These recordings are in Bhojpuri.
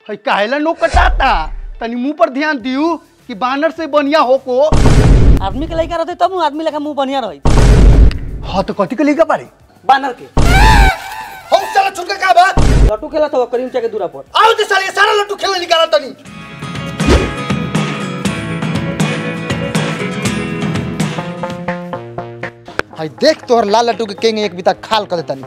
है काहेला नो कटाता तनी मुंह पर ध्यान दियो कि बानर से बढ़िया हो को आदमी के लड़का रहते तब नु आदमी लेखा मुंह बढ़िया रही हाँ तो कथी के लेगा पारे बानर के हम साला छुटका का बा लट्टू खेला था करीम के दूरा पर आओ ते साले सारा लट्टू खेलने निकाला तनी हाय देख तोहर लाल लट्टू के केंगे एक बिता खाल कर देतानी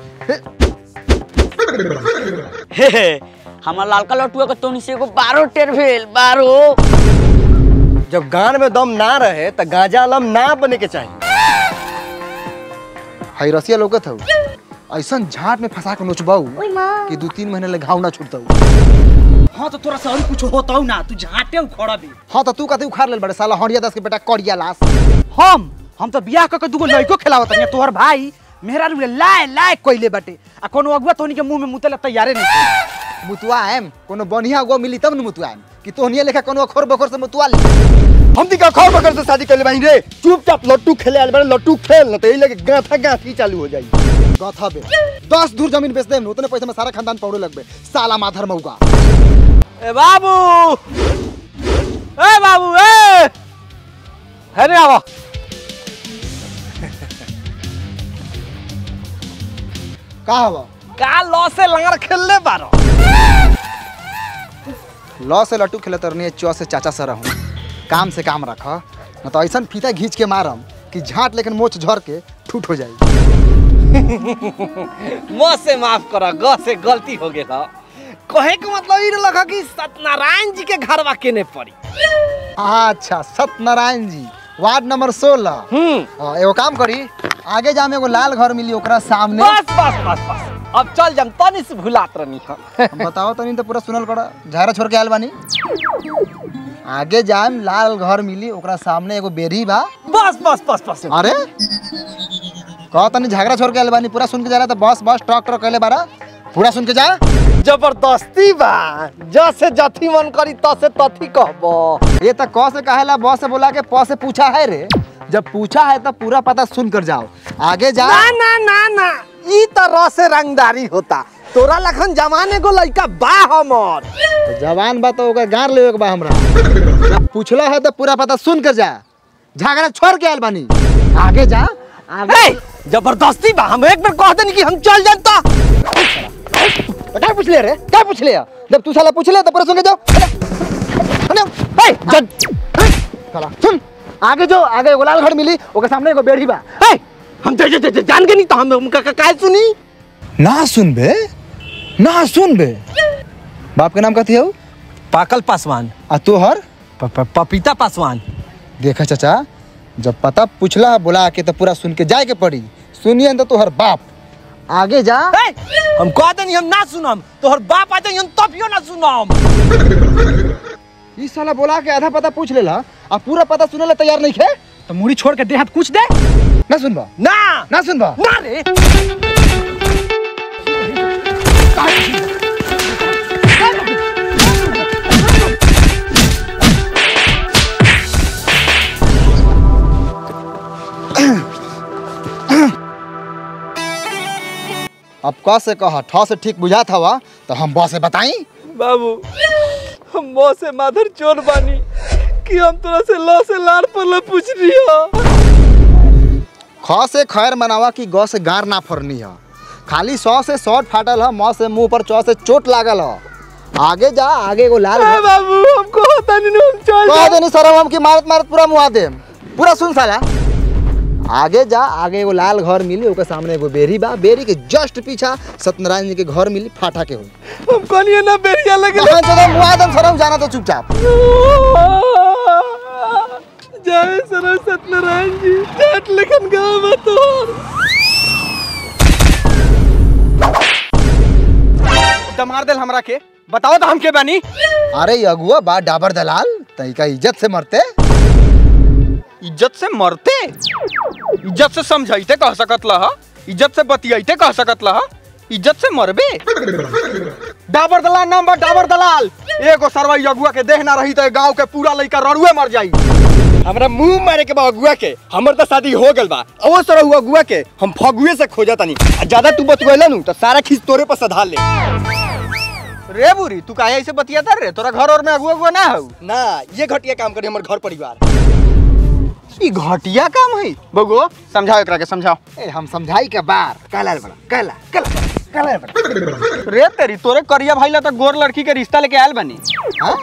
हे हे हमार लालका लट्टू के तोनी से एगो बारो टेर भेल बारो जब गान में दम ना रहे तो गांजा आलम ना बने के चाहिए हाय रसिया लोकत हौ ऐसन झाट में फंसा के नोचबाऊ कि दू तीन महीने ले घाव ना छूटताऊ हां तो तोरा से और कुछ होता ना तू झाटे उखड़ा दे हाँ तो तू कथी उखाड़ लेल बड़े साला हरिया दास के बेटा करिया लाश हम हम तो बियाह करके दूगो लड़को खिलावत हनी तोहर भाई मेहरा रुले लाए लाए कोइले बाटे आ कोनो अगुआ तोनी के मुंह में मुते ला तैयारे नहीं छे। मुतुआ एम कोनो बढ़िया गो मिली तब न मुतुआ एम कि तोहनिया लेखा कोनो अखोर बखोर से मुतुआ ले हम दी का खौफ बकर से शादी कर ले बाई रे चुपचाप लट्टू खेले आल बारे लट्टू खेल न तो यही लगे गाथा गाथी चालू हो जाई गथा बे दस दूर जमीन बेच देम न उतने पैसा में सारा खानदान पौड़े लगबे साला माधर मौगा ए बाबू ए बाबू ए है रे आवा का हवा का लॉ से लंगर खेलले बारो लॉ से लट्टू खेले तरनी चौ से चाचा सर हूँ काम से काम रख न तो ऐसा फीता घींच के मारम कि झाट लेकिन मोच झर के ठूट हो जाई म से माफ कर ग से गलती हो गेल कहे के मतलब ई लगा कि सत्यनारायण जी के घरवा केने पड़ी अच्छा सत्यनारायण जी वार्ड नंबर सोलह हम्म एगो काम करी आगे जाम एगो लाल घर मिली ओकरा सामने बस बस बस बस अब चल जम तनी से भुलात रहनी हम बताओ तनी तो पूरा सुनल करा झारा छोड़ के आयल बानी आगे जाम लाल घर मिली ओकरा सामने एगो बेरी बा बस बस बस बस अरे कह तनी झगड़ा छोड़ के आयल बानी पूरा सुन के जा रहा था बस बस ट्रक ट्रक कहले बारा पूरा सुन के जा जबरदस्ती बा जसे जथी मन करी तसे तथी कहबो ये तो क से कहेला ब से बोला के प से पूछा है रे जब पूछा है तो पूरा पता सुन कर जाओ आगे जा ना ना ना ना ई तरह से रंगदारी होता तोरा लखन जमाने को लड़का बा हमर तो जवान बा तो ओकर गार लेवे के बा हमरा जब पूछला है तो पूरा पता सुन कर जा झगड़ा छोड़ के आयल बानी आगे जा आगे ए, जबरदस्ती बा हम एक बार कह देनी कि हम चल जानता तो क्या पूछ ले रे क्या पूछ ले जब तू साला पूछ ले तो पूरा सुन के जाओ अरे, अरे, ए, जन साला सुन आगे जो आगे एगो लाल घर मिली ओके सामने एगो बेड़ी बा ए, हम जे, जे, जे, जे, जान के नहीं तो हम उनका का, का सुनी ना सुन बे ना सुन बे बाप के नाम कथी हो पाकल पासवान आ तोहर प, प, पपीता पासवान देखा चाचा जब पता पूछला बुला के तो पूरा सुन के जाए के पड़ी सुनिए तो तोहर बाप आगे जा ए, हम कह देनी हम ना सुनम तोहर बाप आ जाई हम तभियो ना सुनम ई साला बोला के आधा पता पूछ लेला आ पूरा पता सुने ला तैयार नहीं खे तो मुड़ी छोड़ के देहात कुछ दे ना सुनबा ना ना सुनबा ना रे अब क से कहा ठ से ठीक बुझात हवा तो हम ब से बताई बाबू हम मौ से माधर चोर बानी कि हम तोरा से लौ से लाड़ पर पूछ रही हो ख से खैर मनावा कि ग से गार ना फरनी है खाली सौ से शॉर्ट फाटल है म से मुंह पर चौ से चोट लागल है आगे जा आगे एगो लाल घर- बाबू हमको होता नहीं हम चल कह देनी सरम हम की मारत मारत पूरा मुआ दे पूरा सुन साला आगे जा आगे एगो लाल घर मिली ओकर सामने एगो बेरी बा बेरी के जस्ट पीछा सत्यनारायण जी के घर मिली फाटा के हुई हम कनिए ना बेरिया लगे कहाँ चलो मुआ दम सरम जाना तो चुपचाप जय सर सत्यनारायण जी जाट लेखन गाँव में तो मार देल हमरा के बताओ तो हम के बानी अरे ये अगुआ बा डाबर दलाल तई का इज्जत से मरते इज्जत से मरते इज्जत से समझाइते कह सकत लह इज्जत से बतियाइते कह सकत लह इज्जत से मरबे डाबर दलाल नाम बा डाबर दलाल एगो सरवाई अगुआ के देह ना रही तो गांव के पूरा लइका रड़ुए मर जाई हमरा मुंह मारे के बा अगुआ के हमर तो शादी हो गल बा ओ सर हुआ अगुआ के हम फगुए से खोजा तनी आ ज्यादा तू बतवेला नु तो सारा खींच तोरे पर सधा ले रे बुरी तू काहे ऐसे बतियाता रे तोरा घर और में अगुआ अगुआ ना हो ना ये घटिया काम करे हमर घर परिवार ई घटिया काम है बगो समझाओ एकरा के समझाओ ए हम समझाई के बार काला बड़ा काला काला काला बड़ा रे तेरी तोरे करिया भाई ला तो गोर लड़की के रिश्ता लेके आयल बनी हाँ?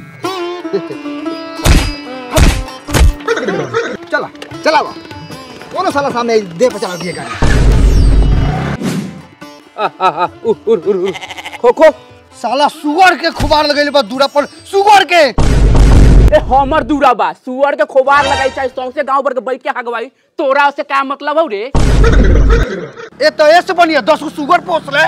चला चला बा कौन साला सामने दे पे चला दिए गाड़ी खो खो साला सुअर के खुबार लगैले बा दूरा पर सुअर के ए हमर दूरा बा सुअर के खोबार लगाई चाहे सौंसे गांव भर के बैठ के हगवाई तोरा से का मतलब हौ रे ए तो ऐसे बनिया दस गो सुअर पोस ले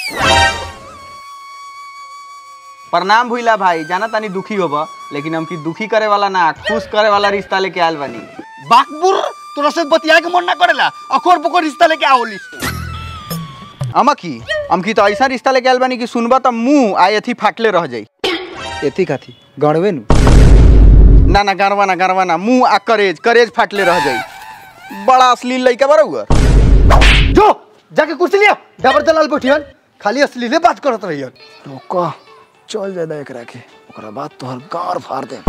प्रणाम भूला भाई जाना तानी दुखी होबा लेकिन हम की दुखी करे वाला ना खुश करे वाला रिश्ता लेके आयल बनी बाकबुर तोरा से बतिया के मन ना करेला अखोर पकोर रिश्ता लेके आओली अमा की हम की तो ऐसा रिश्ता लेके आयल बनी कि सुनबा तो मुंह आ एथी फाटले रह जाई एथी काथी गणवे नु ना ना गरवा ना गरवा ना मुंह आ करेज करेज फाटले रह जाई बड़ा अश्लील लइका बरौआ जो जाके कुर्सी लिया डबर दलाल बैठियन खाली असलीले बात करत रहियन रोका चल जादा एकरा के ओकरा बाद तोहर गार फाड़ दे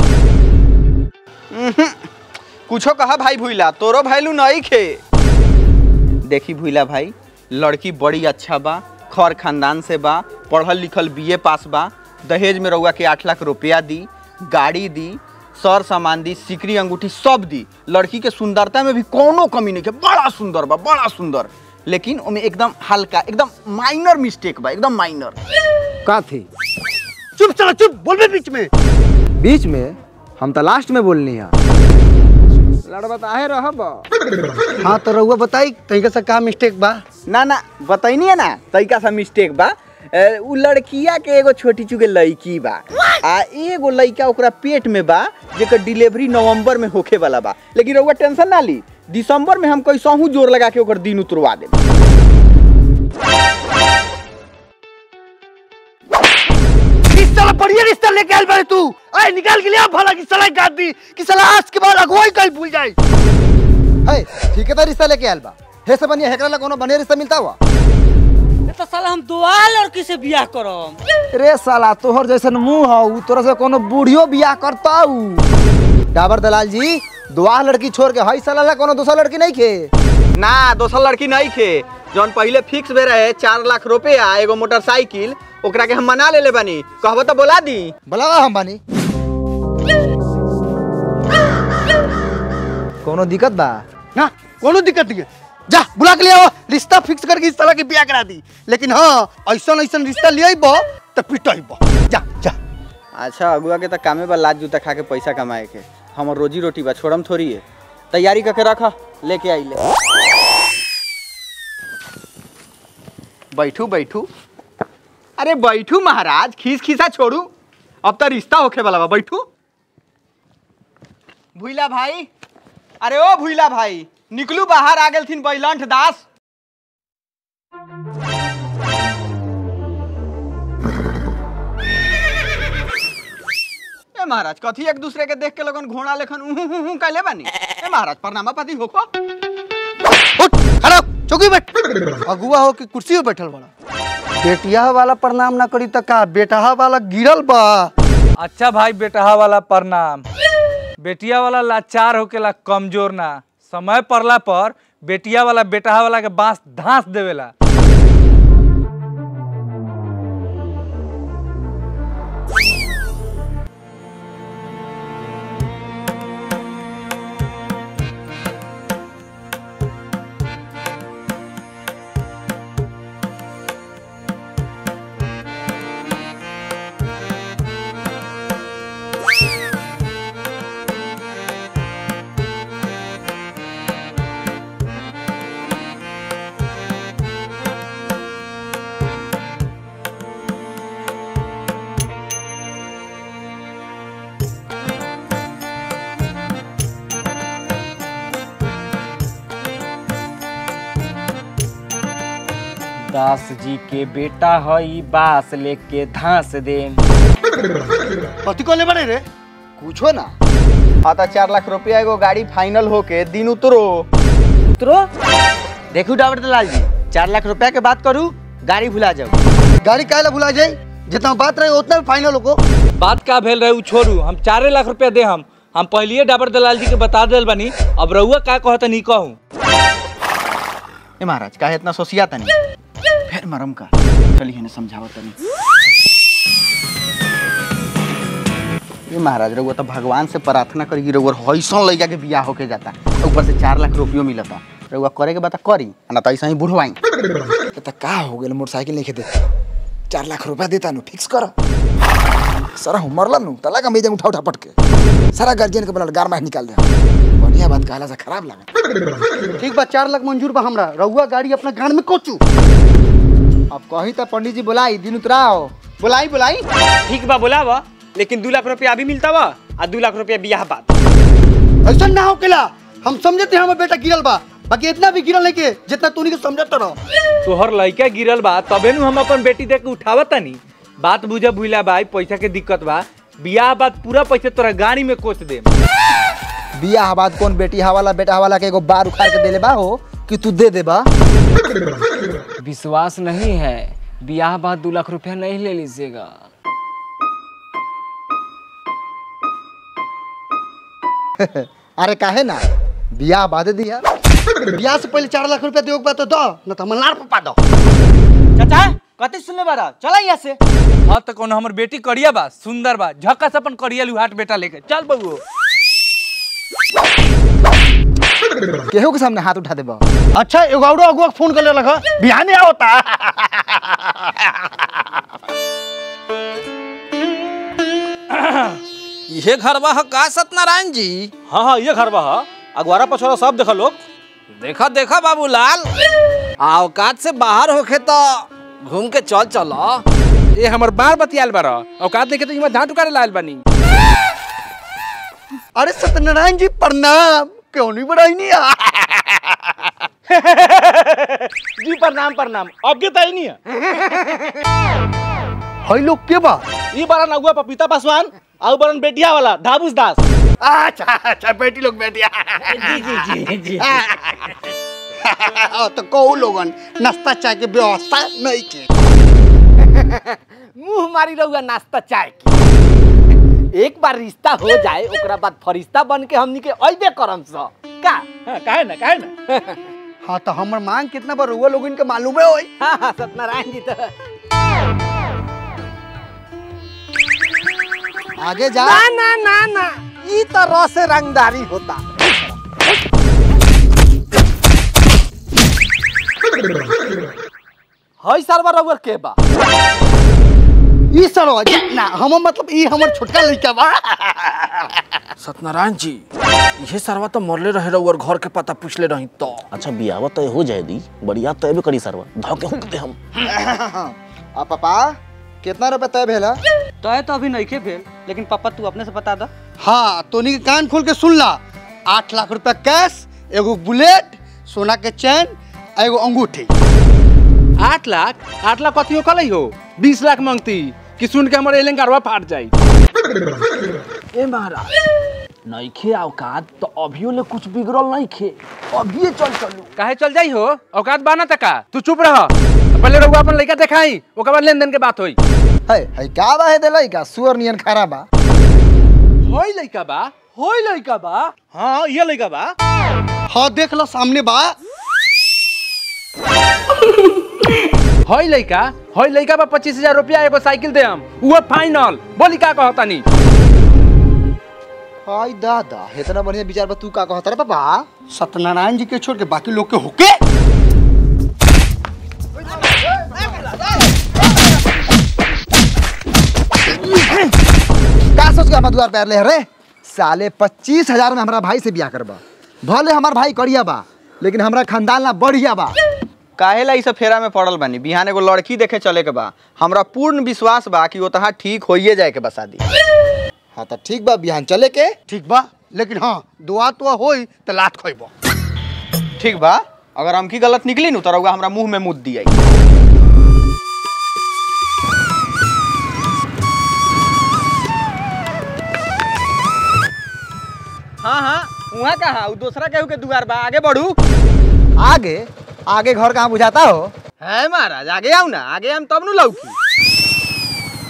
कुछो कहा भाई भूला तोरो भाईलू नहीं खे देखी भूला भाई लड़की बड़ी अच्छा बा खर खानदान से बा पढ़ल लिखल बीए पास बा दहेज में रउआ के आठ लाख रुपया दी गाड़ी दी सर सामान दी सिकरी अंगूठी सब दी लड़की के सुंदरता में भी कोनो कमी नहीं है बड़ा सुंदर बा बड़ा सुंदर लेकिन ओमे एकदम हल्का एकदम माइनर मिस्टेक बा एकदम माइनर का थी चुप चला चुप बोलबे बीच में बीच में हम तो लास्ट में बोलनी है लड़बा आहे रहब हाँ तो रउआ बताई तरीका से का मिस्टेक बा ना ना बताइनी है ना तरीका सा मिस्टेक बा ए, उ लड़किया के एगो छोटी चुके लड़की बा आ एगो लड़का ओकरा पेट में बा जेकर डिलीवरी नवंबर में होखे वाला बा लेकिन रउआ टेंशन ना ली दिसंबर में हम कैसहू जोर लगा के ओकर दिन उतरवा देब किस साला बढ़िया रिश्ता लेके आयल बारे तू अरे निकाल के लिया भला कि साला काट दी कि साला आज के बाद अगुवाई कल भूल जाए है ठीक है तो रिश्ता लेके आयल बा हे से बनिया हेकरा ला कोनो बढ़िया रिश्ता मिलता हुआ तो साला हम दुआ लड़की से बियाह करम रे साला तोहर जैसन मुंह हौ तोरा से कोनो बूढ़ियो बियाह करता डाबर दलाल जी दुआ लड़की छोड़ के हई साला ला कोनो दूसरा लड़की नहीं खे ना दोसर लड़की नहीं खे जौन पहले फिक्स भे रहे चार लाख रुपया एगो मोटरसाइकिल ओकरा के हम मना ले ले बानी कहबो तो बोला दी बुलावा हम बानी कोनो दिक्कत बा ना कोनो दिक्कत नहीं है। जा बुला के ले आओ रिश्ता फिक्स करके इस साला के बियाह करा दी लेकिन हाँ ऐसा ऐसा रिश्ता ले आइबो तो पिटाइबो जा जा अच्छा अगुआ के तो कामे बा लाज जूता खा के पैसा कमाए के हमर रोजी रोटी बा छोड़म थोड़ी है तैयारी करके रखा लेके आई ले बैठू बैठू अरे बैठू महाराज खीस खीसा छोड़ू अब तो रिश्ता होखे वाला बा बैठू भूला भाई अरे ओ भूला भाई निकलू बाहर आ गेलथिन बैलंठ दास ए महाराज कथी एक दूसरे के देख के लगन घोड़ा लेखन उहु हु हु कैले बानी ए महाराज प्रणामा पति होको उठ खड़ा हो, चौकी बैठ अगुआ हो कि कुर्सी पे बैठल बड़ा बेटिया वाला प्रणाम ना करी त का बेटा वाला गिरल बा अच्छा भाई बेटहा वाला प्रणाम बेटिया वाला लाचार होकेला कमजोर ना समय पड़ला पर बेटिया वाला बेटहा वाला के बांस धांस देवेला दास जी के बेटा हई बास लेके धांस दे कथी कोले बड़े रे कुछो ना हाँ तो चार लाख रुपया एगो गाड़ी फाइनल होके दिन उतरो उतरो देखू डाबर दलाल जी चार लाख रुपया के बात करू गाड़ी भुला जाओ गाड़ी काहे ला भुला जाई जितना बात रहे उतना फाइनल हो बात का भेल रहे उ छोड़ू हम चारे लाख रुपया दे हम हम पहलिए डाबर दलाल जी के बता दिल बनी अब रउआ का कहता नहीं कहूँ ए महाराज काहे इतना सोसिया तनी फिर मरम का चलिए इन्हें समझावत तनी ए महाराज रउआ तो भगवान से प्रार्थना करी कि रउआ हईसन लइका के बियाह होके जाता ऊपर से चार लाख रुपयो मिलता रउआ करे के बता करी आ ना तो ऐसा ही बुढ़वाई तो का हो गेल मोटरसाइकिल नहीं दे चार लाख रुपया देता नु फिक्स कर सारा हम मरला नु तला का मेजन उठा उठा पटके सारा गार्जियन के बनल गार मार निकाल दे बढ़िया बात कहला से खराब लगा ठीक बा चार लाख मंजूर बा हमरा रउआ गाड़ी अपना गान में कोचू अब कही तो पंडित जी बुलाई दिन उतराओ बुलाई बुलाई ठीक बा बोलावा लेकिन दू लाख रुपया अभी मिलता बा आ दू लाख रुपया बियाह बाद ऐसा ना होकेला हम समझते हैं हमारा बेटा गिरल बा बाकी इतना भी गिरल नहीं के जितना तू नहीं के समझत रहो तोहर लइका गिरल बा तबे नु हम अपन बेटी देख के उठावत तनी बात बुझा भूला भाई पैसा के दिक्कत बा बियाह बाद पूरा पैसा तोरा गाड़ी में कोच दे बियाह बाद कौन बेटी हवाला बेटा हवाला के एगो बार उखाड़ के देले बा हो कि तू दे दे बा विश्वास नहीं है ब्याह बाद दो लाख रुपया नहीं ले लीजिएगा अरे काहे ना बियाह बाद दिया बियाह से पहले चार लाख रुपया देओ के बा तो दो न तो हमर लार पपा दो चाचा कते सुनले बारा चला यहाँ से हाँ तो कौन हमर बेटी करिया बा सुंदर बा झक्का से अपन करिया लुहाट बेटा लेके चल बबुओ केहू के सामने हाथ उठा देबा अच्छा एगो औरो अगुआ के फोन कर ले लगा बिहाने आवता ये घरवा ह का सत्यनारायण जी हाँ हाँ ये घर बा अगवारा पछोरा सब देखा लोग देखा देखा बाबूलाल औकात से बाहर होखे तो घूम के चल चलो ये हमर बार बतियाल बारा औकात देखे तो इमा धान टुकारे लाल बनी अरे सत्यनारायण जी प्रणाम क्यों नहीं बढ़ाई नहीं आ जी प्रणाम प्रणाम अब के तई नहीं है हई लोग के बा ई बारा नगुआ पपीता पासवान आउ बरन बेटिया वाला धाबुस दास अच्छा अच्छा बेटी लोग बेटिया जी जी जी तो कहू लोगन नाश्ता चाय के व्यवस्था नहीं के मुंह मारी रहुआ नाश्ता चाय की एक बार रिश्ता हो जाए ओकरा बाद फरिश्ता बन के हमनी के अइबे करम स का हाँ, काहे ना काहे ना हाँ तो हमर मांग कितना बार हुआ लोगन के मालूम है होई हाँ हाँ सत्यनारायण जी तो आगे जा ना ना ना ना ई तो रस से रंगदारी होता हई सरवा रउआ के बा ई सरो ना हम मतलब ई हमर छोटका लड़का बा सत्यनारायण जी ये सरवा तो मरले रहे रहुआ घर के पता पूछले रही तो अच्छा बियावा तय हो जाए दी बढ़िया तय भी करी सरवा धाव के हुक दे हम आ पापा कितना रुपए तय भेला तय तो अभी नहीं के भेल लेकिन पापा तू अपने से बता दा हाँ तोनी के कान खोल के सुन ला आठ लाख रुपया कैश एगो बुलेट सोना के चैन आ एगो अंगूठी आठ लाख आठ लाख कथियो कलई हो बीस लाख मांगती कि सुन के हमर एलें कारवा फाट जाई ए महाराज नईखे औकात तो अभियो ले कुछ बिगड़ल नईखे अभिये चल चलू काहे चल जाई हो औकात बाना तका तू चुप रह पहले रउआ अपन लइका देखाई ओकर बाद लेन देन के बात होई है है का बा है देलाई का सुअर नियन खारा बा होई लइका बा होई लइका बा हाँ ये लइका बा हाँ देख लो सामने बा होई लइका होई लइका बा पच्चीस हजार रुपया एगो साइकिल दे हम वो फाइनल बोली का कहतानी हाय दादा इतना बढ़िया विचार बा तू का कहता रे पापा सत्यनारायण जी के छोड़ के बाकी लोग के होके का सोच के हमारा द्वार पैर ले रे साले पच्चीस हजार में हमारा भाई से बियाह करबा भले हमार भाई करिया बा लेकिन हमरा खानदान ला बढ़िया बा काहेला ई सब फेरा में पड़ल बानी बिहान एगो लड़की देखे चले के बा हमरा पूर्ण विश्वास बा कि ओतहा ठीक होइए जाए के बा शादी हाँ तो ठीक बा बिहान चले के ठीक बा लेकिन हाँ दुआ तो होई तो लात खोइबो ठीक बा अगर हम की गलत निकली नु तो रउआ हमरा मुंह में मुद दिया हाँ हाँ वहाँ कहा उ दूसरा केहू के दुआर बा आगे बढ़ू आगे आगे घर कहाँ बुझाता हो है महाराज आगे आओ ना आगे हम तब नु लौकी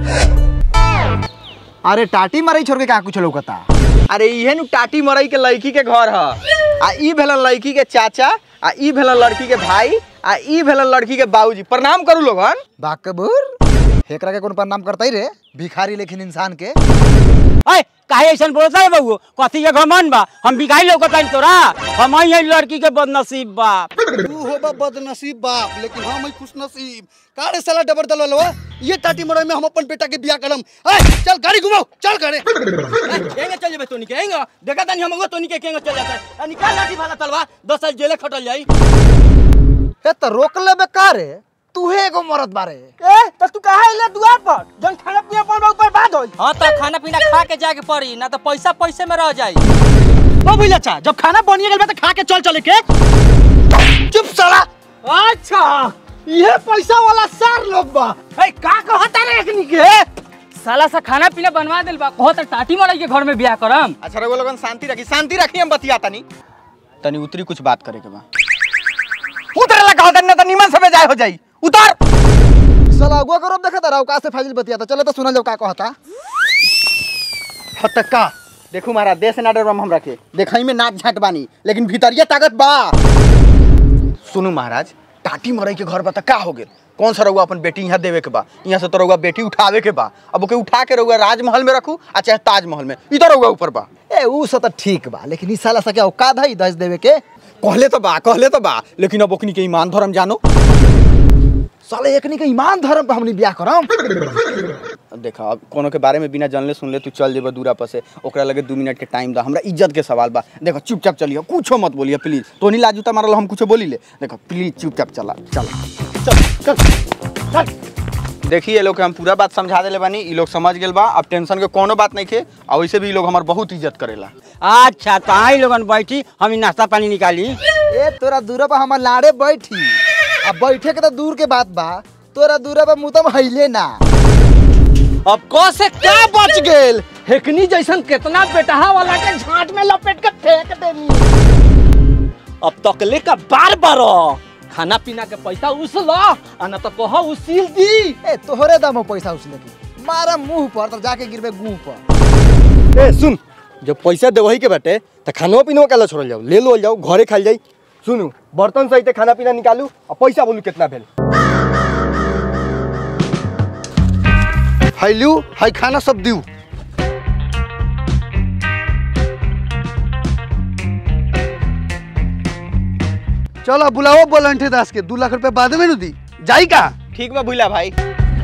अरे टाटी मरई छोड़ के का कुछ लौकता अरे इहे नु टाटी मरई के लड़की के घर ह आ ई भेलन लड़की के चाचा आ ई भेलन लड़की के भाई आ ई भेलन लड़की के बाबूजी प्रणाम करू लोगन बाकबूर हेकरा के कौन प्रणाम करता ही रे भिखारी लेकिन इंसान के अय काहे ऐसन बोलता है बबू कथी के घमन बा हम बिगाई लौकत हन तोरा हम ही लड़की के बदनसीब बा तू हो बा बदनसीब बाप लेकिन हम ही खुश नसीब का रे साला डबर दलवा ये टाटी मरई में हम अपन बेटा के बियाह करम ए चल गाड़ी घुमाओ चल करे केंगे चल जेबे तोनी केंगे देखा तनी हम तोनी के केंगे चल जाता है निकाल लाठी भाला तलवा 10 साल जेले खटल जाई हे तो रोक लेबे का रे तूहे एगो मरद बारे ए त तू काहे इले दुआर पर जन खाना पीना पर ऊपर बात होई हां त खाना पीना खा के जाके पड़ी ना तो पैसा पैसे में रह जाई ओ भइला चा जब खाना बनिए गेल बा त खा के चल चले के चुप साला अच्छा ये पैसा वाला सार लोग बा ए का कहता रे एकनी के साला सा खाना पीना बनवा देल बा कहो त टाटी मरई के घर में बियाह करम अच्छा रघु लोगन शांति रखी शांति रखी हम बतिया तनी तनी उतरी कुछ बात करे के बा उतरे ला कहत न त निमन से जाय हो जाई उतर साला अगुआ करो देखा तारा का से फाजिल बतियाता चले तो सुनल जाओ का कहता हतक्का देखू महाराज देश ना डरम हमरा के देखई में नाच झाट बानी लेकिन भीतरिया ताकत बा सुनू महाराज टाटी मरई के घर बा त का हो गेल कौन सा रउआ अपन बेटी यहाँ देवे के बा यहाँ से तो रउआ बेटी उठावे के बा अब ओके उठा के रउआ राजमहल में रखू आ चाहे ताजमहल में ई तो रउआ ऊपर बा ए ऊ सब तो ठीक बा लेकिन ई साला सा क्या औकात है दस देवे के कहले तो बा कहले तो बा लेकिन अब ओकनी के ईमान धर्म जानो साले एकनी के ईमान धर्म पे हमनी बियाह करम अब देखा अब कोनो के बारे में बिना जानले सुनले तू चल जेबा दूरा पर से ओकरा लगे दू मिनट के टाइम दा हमरा इज्जत के सवाल बा देखो चुपचाप चलियो कुछो मत बोलिए प्लीज तो नहीं लाजूता मारल हम कुछो बोली ले देखो प्लीज चुपचाप चला चला चल चल चल देखिए ये लोग के हम पूरा बात समझा देले बानी ई लोग समझ गेल बा अब टेंशन के कोनो बात नहीं खे और वैसे भी ई लोग हमार बहुत इज्जत करेला अच्छा तो आई लोगन बैठी हम ई नाश्ता पानी निकाली ए तोरा दूरा पर हमर लाड़े बैठी अब बैठे के तो दूर के बात बा तोरा दूरा पर मुतम हइले ना अब क से क्या बच गेल हेकनी जैसन कितना बेटहा वाला के झांट में लपेट के फेंक देनी अब तकले का बार बार खाना पीना के पैसा उसला आ ना तो कह उसील दी ए तोहरे दम हो पैसा उसले के मारा मुंह पर तो जाके गिरबे गुंह पर ए सुन जब पैसा देवही के बाटे त खानो पीनो काला छोड़ल जाओ ले लो जाओ घरे खाल जाई सुनू बर्तन सहित खाना पीना निकालू और पैसा बोलू कितना भेल हाई लियो हाई खाना सब दियो चलो बुलाओ बोलंठे दास के दू लाख रुपए बाद में नु दी जाई का ठीक बा भूला भाई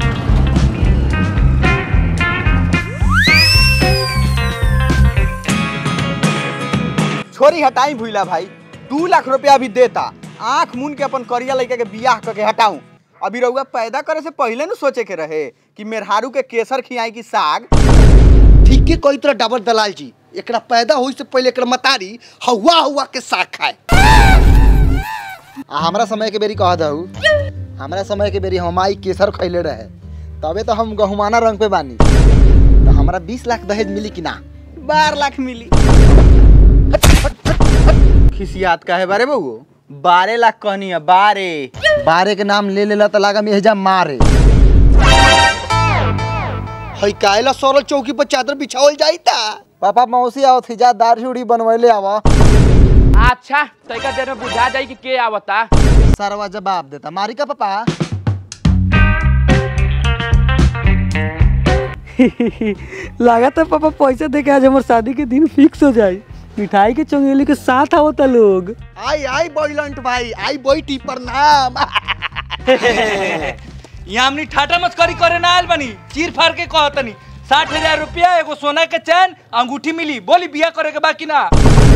छोरी हटाई भूला भाई दू लाख रुपया अभी देता आंख मुन के अपन करिया लड़का के बियाह करके हटाऊं अभी रउआ पैदा करे से पहले न सोचे के रहे कि मेहरारू के केसर खियाई की साग ठीक के कोई तरह डाबर दलाल जी एकरा पैदा होई से पहले एकरा मतारी हवा हवा के साग खाए आ हमरा समय के बेरी कह दहू हमरा समय के बेरी हम आई केसर खैले रहे तबे तो हम गहुमाना रंग पे बानी तो हमरा बीस लाख दहेज मिली कि ना बारह लाख मिली खिसियात का है बारे बहू बारह लाख कहनी है बारह बारे के नाम ले लेला तो लागा मेहजा मारे हई कायला सरल चौकी पर चादर बिछावल जाई ता पापा मौसी आओ थी जा दाढ़ी उड़ी बनवैले आवा अच्छा तैका देर में बुझा जाई कि के आवता सरवा जवाब देता मारी का पापा लागत है पापा पैसा दे के आज हमारे शादी के दिन फिक्स हो जाए मिठाई के चंगेली के साथ आवता लोग आई आई बॉयलंट भाई आई बैठी प्रणाम यहाँ हमनी ठाटा मस्करी करे ना आयल बनी चीर फाड़ के कहतनी साठ हजार रुपया एगो सोना के चैन अंगूठी मिली बोली बिया करे के बाकी ना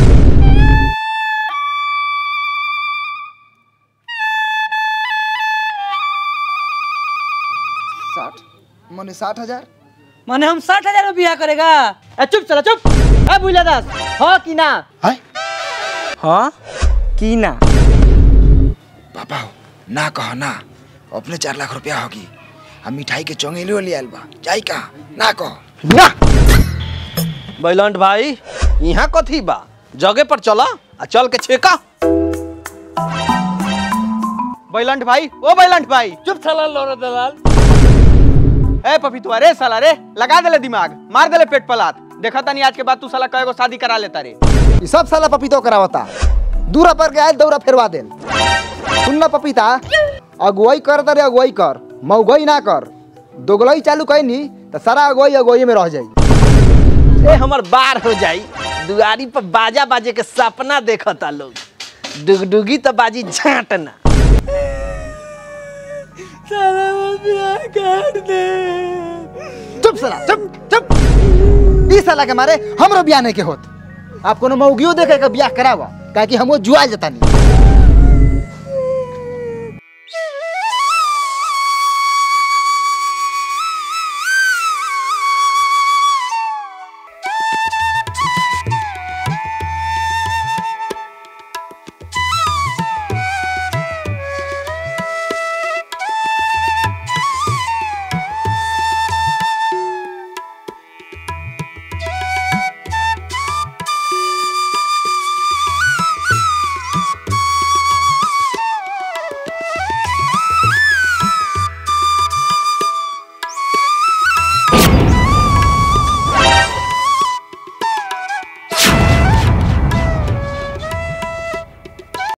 साठ मने साठ हजार माने हम साठ हजार में बियाह करेगा ए चुप चला चुप ए बुला दास हां कि ना हाँ की ना पापा हो, ना कहो ना अपने चार लाख रुपया होगी हम मिठाई के चौंगेली वाली आयल बा जाई का ना कहो ना बैलंट भाई यहाँ कथी बा जगह पर चला आ चल के छेका बैलंट भाई ओ बैलंट भाई चुप चला लोरा दलाल ए पपीतुआ रे साला रे लगा देले दिमाग मार देले पेट पलात देखा तानी आज के बाद तू साला कएगो शादी करा लेता रे ये सब साला पपीतो करावता दूरा पर गया दौरा फेरवा देल सुन ना पपीता अगुवाई कर तारे अगुवाई कर मऊगई ना कर दोगलई चालू कैनी तो सारा अगुवाई अगुवाई में रह जाई ए हमर बार हो जाई दुआरी पर बाजा बाजे के सपना देखता लोग डुगडुगी तो बाजी झांटना चुप साला चुप चुप ई साला के मारे हमरो बियाह नहीं के होत आप कोनो मौगियो देखे के बियाह करावा काहे कि हमो जुआ जतानी